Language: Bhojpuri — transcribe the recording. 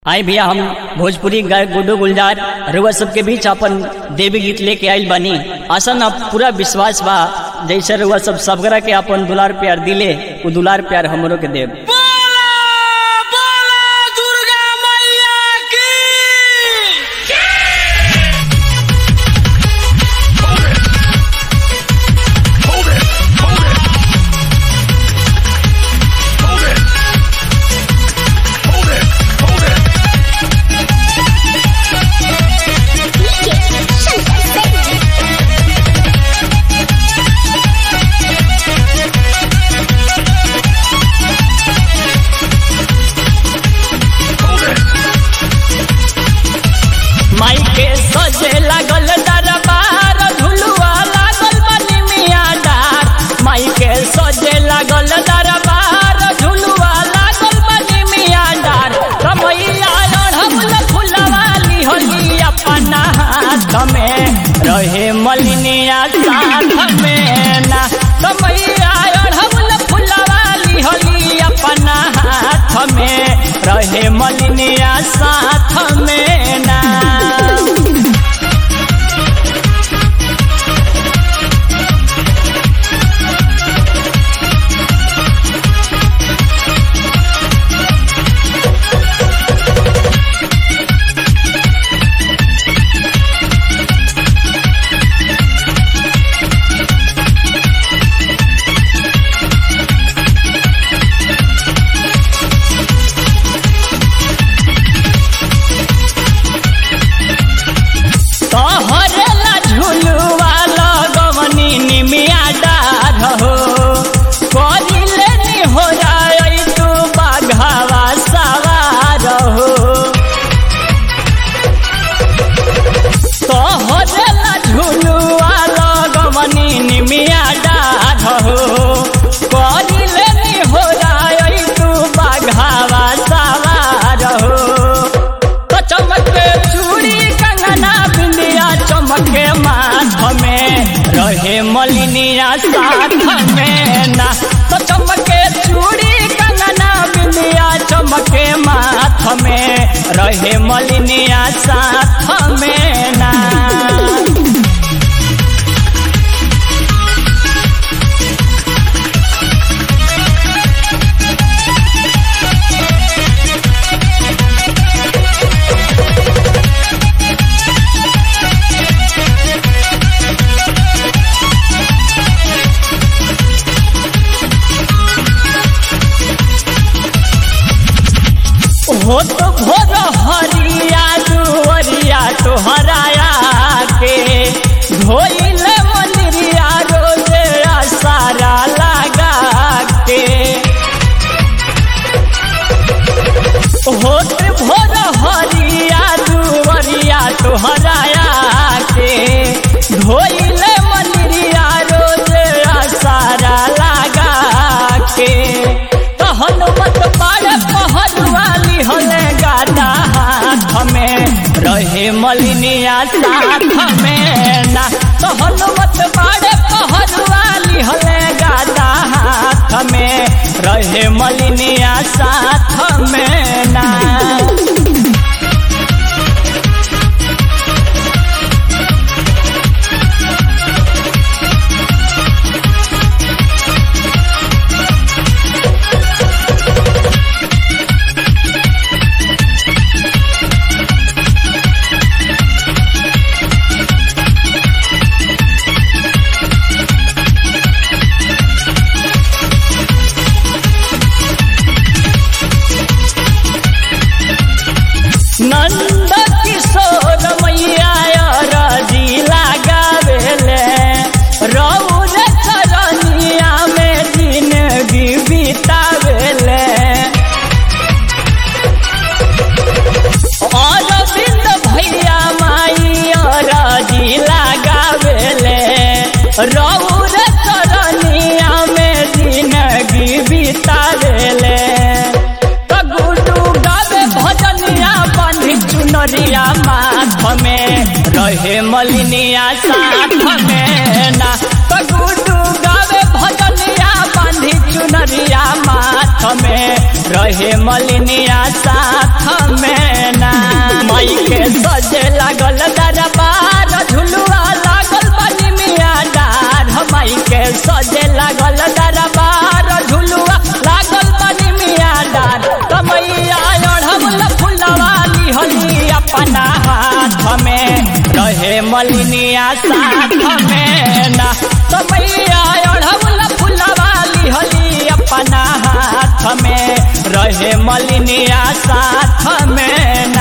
आई भैया हम भोजपुरी गायक गुड्डू गुलजार रुआ सबके बीच अपन देवी गीत लेके आइल बानी आशा ना पूरा विश्वास बा जैसे रुआ सब सबगरा के अपन दुलार प्यार दिले वो दुलार प्यार हमरो के देव बोला बोला दुर्गा मैया की माई के सजे लागल दरबार झुलुआ लागल बनी मिया डार माई के सजे लागल दरबार झुलुआ लागल बनी मिया डार कमैया अढ़बल फुलवाली होली अपना हाथ में रहे मलिनिया साथ में ना कमैया अढ़बल फुलवाली होली अपना हाथ में रहे मलिनिया साथ में ना तोहरेला झुलुआ लगवनी निमिया डार हो करिले नि हो जाई तू बाघावा सवार हो तोहरेला झुलुआ लगवनी निमिया डार हो करिले नि हो जाई तू बाघावा सवार हो तो चमके चूड़ी कंगना बिंदिया चमके माथ में रहे मलिनिया साथ में ना तो चमके चूड़ी कंगना बिंदिया चमके माथ में रहे मलिनिया साथ में ना हो तो भोर हरिया दुवरिया तोहराया के धोइल मंदिरिया रोजे सारा लगा के हो तो भोर हरिया दुवरिया तोहराया के धोइल मंदिरिया रोजे सारा लगा के कहन मत पाड़ पहलवाली हले गादा हाथ में रहे मलिनिया साथ में ना कहन मत पाड़ पहलवाली हले गादा हाथ में रहे मलिनिया साथ में ना नंद किशोर मैया रजी लगावेले रौर चरनिया में जिंदगी बितावेले अरविंद भैया माई रजी लगावेले रौर चरनिया में जिंदगी बितावेले गुडू गावे भजनिया बांधी चुनरिया माथ में रहे मलिनिया साथ में ना तो गुडू गावे भजनिया बांधी चुनरिया चुनरिया माथ में रहे मलिनिया साथ में ना माई के सजे लागल दरबार झुलुआ लागल बनी मिया डार माई के सजे लागल दरबार झुलुआ लागल बनी मिया डार कमैया अढ़ौल फुलवाली हली अपना हाथ में रहे मलिनिया साथ में ना कमैया अढ़ौल फुलवाली हली अपना हाथ में रहे मलिनिया साथ में ना